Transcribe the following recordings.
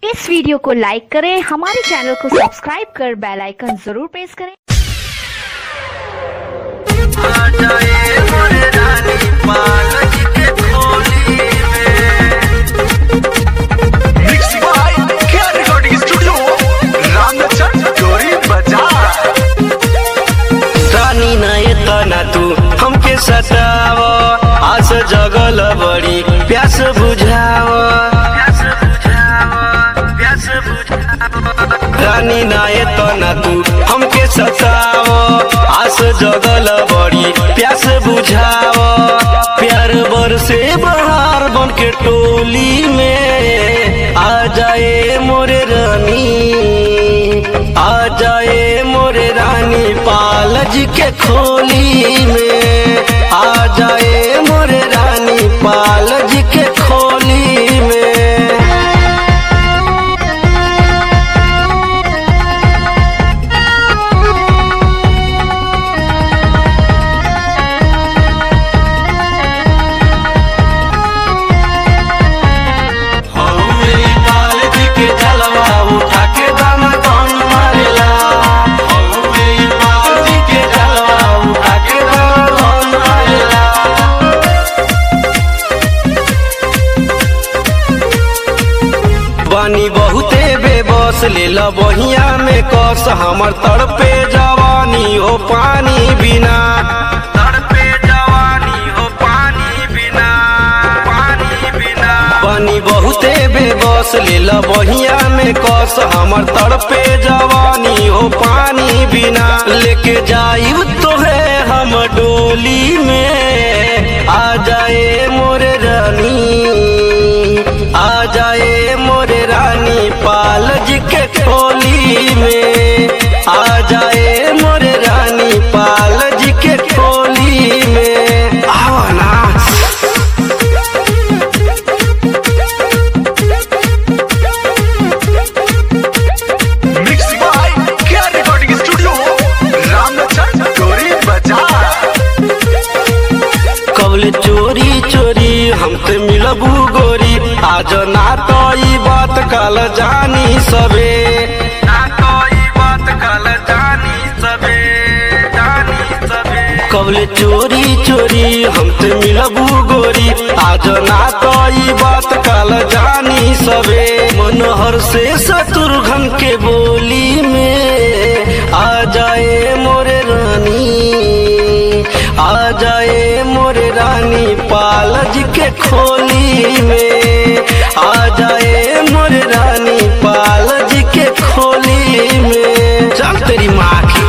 इस video को लाइक करें हमारे चैनल को सब्सक्राइब कर बेल आइकन जरूर प्रेस करें आ जाए मोरे रानी पालक के खोली में mix by care recording studio Ramchandra डोरी बाजार रानी नए तना तू हमके सताव आस जगल बड़ी प्यास बुझाव प्यास बुझाव प्यास बुझाव रानी नए तना तू हमके सताव आस जगल बड़ी प्यास बुझाव प्यार बरसे बहार बन के टोली में आ जाए मोरे रानी आ जाए मोरे रानी पालज के खोली में आ जाए मोरे रानी पालज के खोली में हो मेरी पालज के जलवा उठा के दाना कौन मारेला हो मेरी पालज के जलवा उठा के दाना कौन मारेला बानी बहुते बेबस लेल बहिया में कस हमर तड़पे जवानी हो पानी बिना तड़पे जवानी हो पानी बिना पानी बिना बानी बहुते बेबस लेल बहिया में कस हमर तड़पे जवानी हो पानी बिना लेके जायु तोहे हम डोली में आ जाए मोरे रानी आ जाए मोरे रानी पालज के खोली में आ जाए मोरे रानी पालज के खोली में आओ ना mix by care recording studio Ramchandra डोरी बाजार कबले चोरी चोरी हमसे मिलबू गोरी आज ना तो ई बात कल जानी सबे ना तो ई बात कल जानी सबे जानी सबे कबले चोरी चोरी हमसे मिलबू गोरी आज ना तो ई बात कल जानी सबे मनोहर से शत्रुघ्न के बोली में आ जाए मोरे रानी आ जाए मोरे रानी पालज के खोली में आ जाए मोरे रानी पालज के खोली में चल तेरी माँ की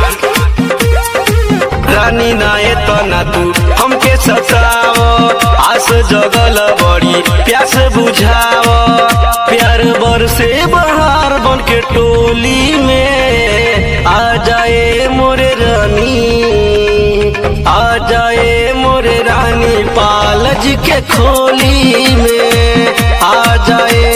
रानी नाये तना तू हमके सताव आस जगल बड़ी प्यास बुझाव प्यार बरसे बहार बन के टोली में आ जाए मोरे रानी आ जाए मोरे रानी पालज के खोली में आ जाए